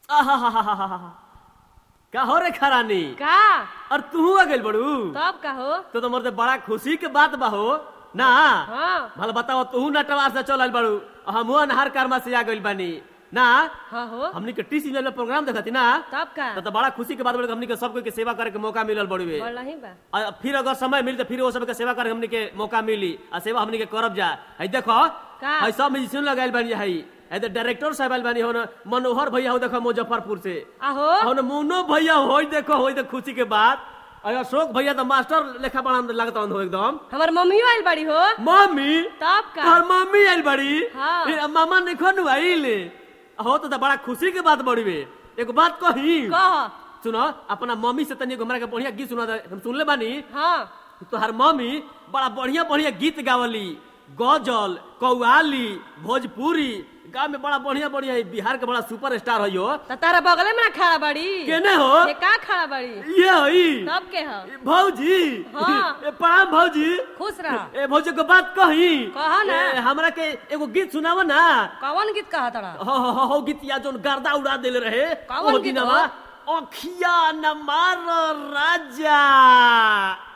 आहाहाहाहा। का हो रे खरानी का और तू आ गइल बड़ू तब का हो तो तो मरते बड़ा खुशी के बात बा हो ना हाँ भला बताओ तू नटवार से चल बड़ू हम अनहार कर्मा से आ गइल बानी ना हाँ हो हमनी के टी सीजन में प्रोग्राम देखती ना तब का तो, तो बड़ा खुशी के बात बड़े हमनी के सब कोई के सेवा करे के मौका मिलल बड़ुए बोल नहीं बा आ फिर अगर समय मिली तो फिर वो सबके सेवा करे हमनी के मौका मिली आ सेवा हमनी के करब जा है देखो का? है सब म्यूजिशियन लगाइल बानी है है तो डायरेक्टर साहब आइल बानी हो न मनोहर भैया हो देखो मुजफ्फरपुर से आहो हो न मुन्नो भैया हो देखो हो तो खुशी के बात और अशोक भैया तो मास्टर लेखा बड़ा लगता हो एकदम हमार मम्मियो आइल बड़ी हो मम्मी तब का तोहर मम्मी आइल बड़ी हाँ। फिर मामा ने खनु आइल हो तो, तो बड़ा खुशी के बात बड़ी बे एगो बात कही कह सुनो अपना मम्मी से तनी एगो हमरा के बढ़िया गीत सुना दे। हम सुनले बानी हाँ तोहर मम्मी बड़ा बढ़िया बढ़िया गीत गावली गजल कौआली भोजपुरी गाँव में बड़ा बढ़िया बढ़िया है बिहार के बड़ा सुपर स्टार है यो त तारा बगले में ना खड़ा बड़ी केने हो ये का खड़ा बड़ी ये हई तब के हो भौजी हाँ। ए, प्रणाम भौजी खुश रह ए भौजी को बात कही कहा ना। ए, हमरा के एगो गीत सुनाव ना कौन गीत कहा तड़ा हो हो हो, हो गीत या जोन गर्दा उड़ा देले रहे कौन ओ गीत दिनवा हो? अखिया न मार राजा